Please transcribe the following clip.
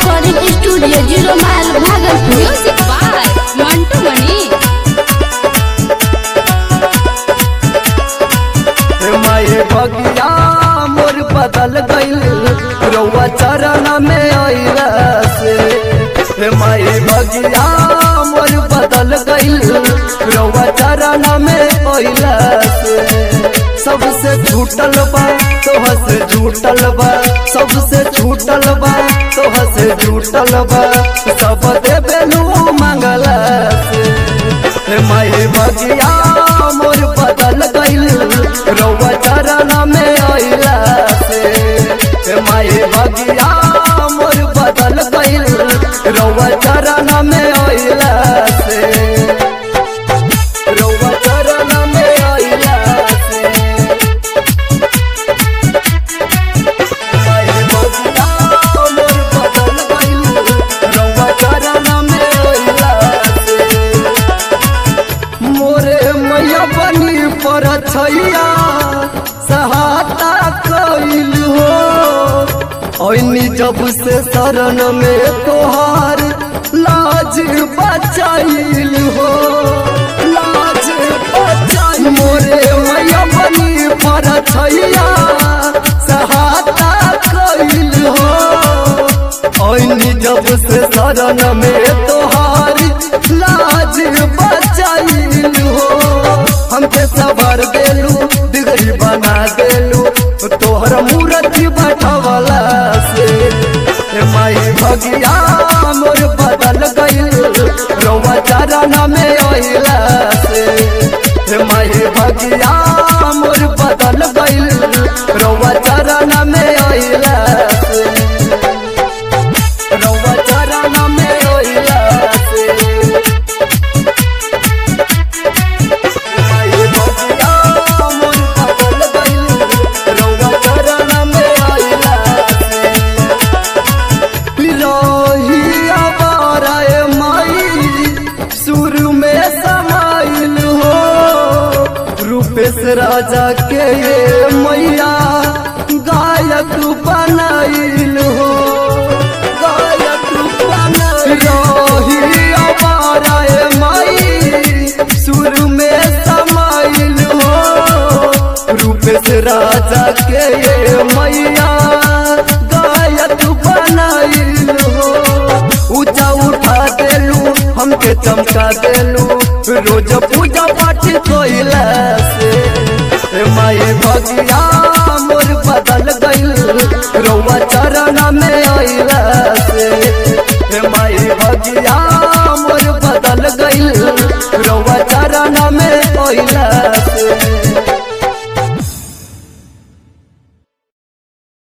recording studio zero mile Bhagalpur music by Mantu Mani हे माये बगिया मोर बदल गइल रउआ चरण में आइला से हे माये बगिया मोर बदल गइल रउआ चरण में आइला से सबसे छूटल बा तोह से झूठल बा सबसे छूटल बा तोह से झूठल बा सब देबेलू मंगला से हे माये बगिया मोर बदल गइल रउआ चरण में आइला से हे माये बगिया मोर बदल गइल रउआ चरण में आइला से रउआ चरण में आइला से माये बगिया मोर बदल गइल रउआ चरण में आइला से मोरे मैया बनी पर छैया सहाता कैल हो ऐनी जब से शरण में तोहार लाज बचाइल हो लाज बचाइल मोरे मैया बनी पर छैया सहाता कैल हो ऐनी जब से शरण में तोहार लाज बचाइल हो हमके सबर देलू दिगरी बना देलू तोहर मूर्ति बैठवला से हे माई भगिया मोर बदल गइल रउआ चरण में आइला से हे माई भगिया मोर बदल गइल रउआ चरण में आइला से रउआ चरण में आइला से माये बगिया मोर बदल गइल रउआ चरण में आइला से रही आवाराए माई सुर में समाइल हो रूपेश राजा के ये मैया गायक बनाइल हो गायक बनाइल रही आवाराए माई सुर में समाइल हो रूपेश राजा के ये मैया गायक बनाइल हो ऊंचा उठा देलू हमके चमका देलू रोज पूजा पाठ कोइला से हे माये भगिया मोर बदल गइल रउआ चरण में आइला से